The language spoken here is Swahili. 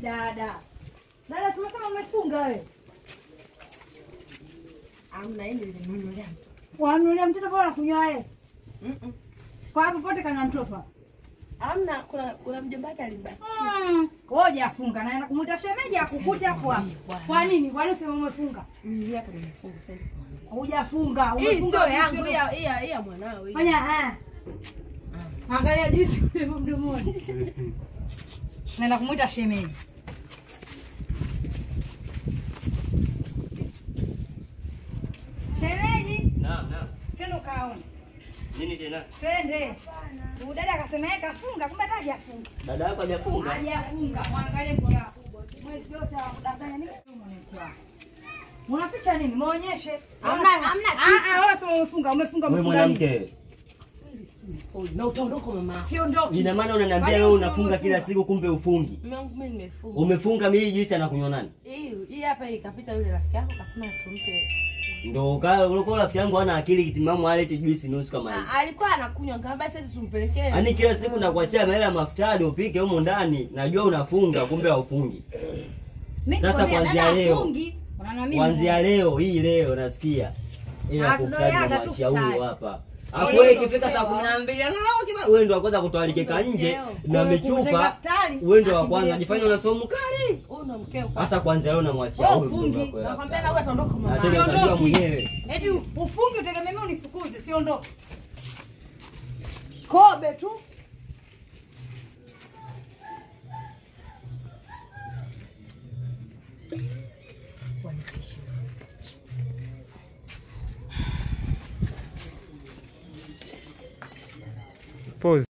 dada. Dada, simesema umefunga wewe. Amna hili limenunulia mtu. Wanulia mtoto bora kunywa wewe. Mm-mm. Kwa hapo pote kana mtoto. Amna kuna kuna mjomba wake alibaki. Mm. Koja afunga naenda kumuita shemeji akukute hapo hapo. Kwa nini? Kwa nini useme umefunga? Mimi hapa nimefunga sasa. Hujafunga. Hii Umefunga sio yangu, sio- hii ya- hii ya- hii ya mwanao hii. Fanya ah. Angalia juisi ule mdomoni. Naenda kumuita shemeji. Shemeji, Naam, naam. twende ukaone. Nini tena? Twende. Huyu dada akasema yeye kafunga, kumbe hata hajafunga. Dada yako hajafunga? Hajafunga. Mwangalie mke wako. Mwezi wote anakudanganya nini? Mke wako. Unaficha nini? Muonyeshe. Hamna- hamna Ah ah, wewe sema umefunga, umefunga, Wewe umefunga nini? mwanamke, Oh, Na utaondoka mama. Siondoki. ina maana unaniambia Kwani wewe usema unafunga kila umefunga? siku kumbe ufungi? Mume wangu mimi nimefunga. Umefunga mimi juisi anakunywa nani? Hii hii hapa ikapita yule rafiki yako kasema tumpe. Ndio kaa ulikuwa rafiki yangu hana akili kitimamu alete juisi nusu kama hivi. Ah, Alikuwa anakunywa nikamwambia sasa tumpelekee. Yaani kila siku nakuachia mahela ya mafutari upike humo ndani, najua unafunga kumbe haufungi. Mimi Sasa nikwambia, kuanzia dada leo. hafungi, unaona mimi Kuanzia leo hii leo nasikia. Ila Ah, kufutari tunaoyaga tu namwachia futari. huyu hapa. Afu wewe ikifika saa kumi na mbili anao kiba wewe ndio wa kwanza kutoalikeka nje na Kutenga michupa. futari, Wewe ndio wa akimbilia kwanza jifanye una somo kali. Huyu ndo mkeo kwa. Sasa kwanza leo namwachia Wewe huyu ufungi. mdogo wako Nakwambia hapa. na wewe ataondoka mama. Na tena Siondoki. utajua mwenyewe. Eti ufungi utegemee mimi unifukuze, siondoke. Kobe tu. Pause.